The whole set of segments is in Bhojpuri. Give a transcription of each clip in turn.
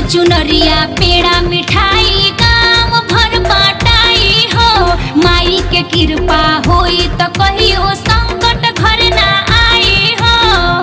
चुनरिया पेड़ा मिठाई गाँव भर बाटाई हो माई के कृपा होई त कहियो संकट घर ना आई हो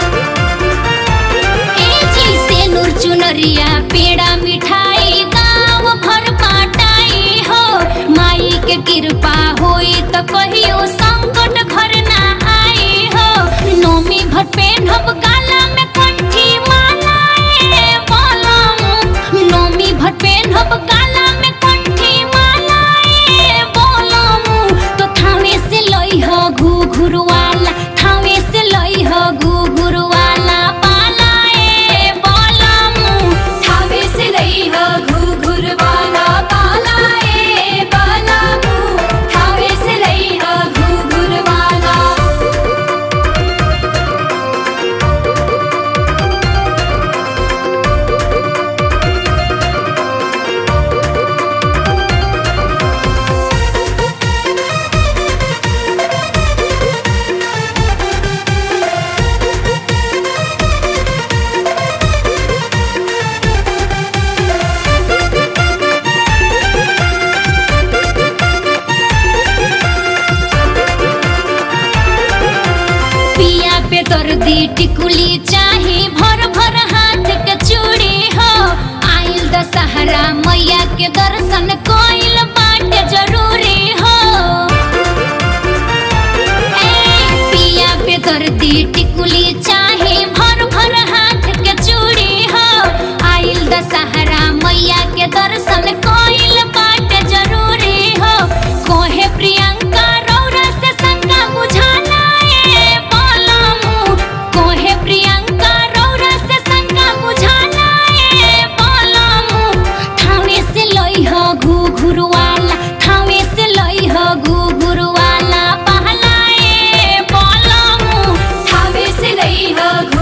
ए जी से नूर चुनरिया पेड़ा मिठाई गाँव भर बाटाई हो माई के कृपा होई त कहियो संकट घर ना आई हो नोमी भर पेन्हब गाला में कंठी मालाए बोलम नोमी भर पेन्हब गाला में कंठी मालाए बोलम तो थावे से लई हो घू घुरवाला थावे से लई हो घू घुरवाला पालाए बोलम थावे से लई हो घुघुर वाला काला ए बाला मुँह थावे से लई हो घुघुर वाला पिया पे दर्दी टिकुली चाही भर भर हाथ के चूड़ी हो आइल दशहरा मैया के दर्शन कोइल बाटे जरूरी हो ए पिया पे दर्दी टिकुली चाही भर भर हाथ के चूड़ी हो आइल दशहरा मैया के दर्शन कोइल बाटे जरूरी हो कोहे प्रियंका रौरा से शंका बुझाना ए बोलमु कोहे प्रियंका रौरा से शंका बुझाना ए बोलमु थावे से लई हो घू घुरवाला थावे से लई हो घू घुरवाला पहला ए बोलमु थावे से लई हो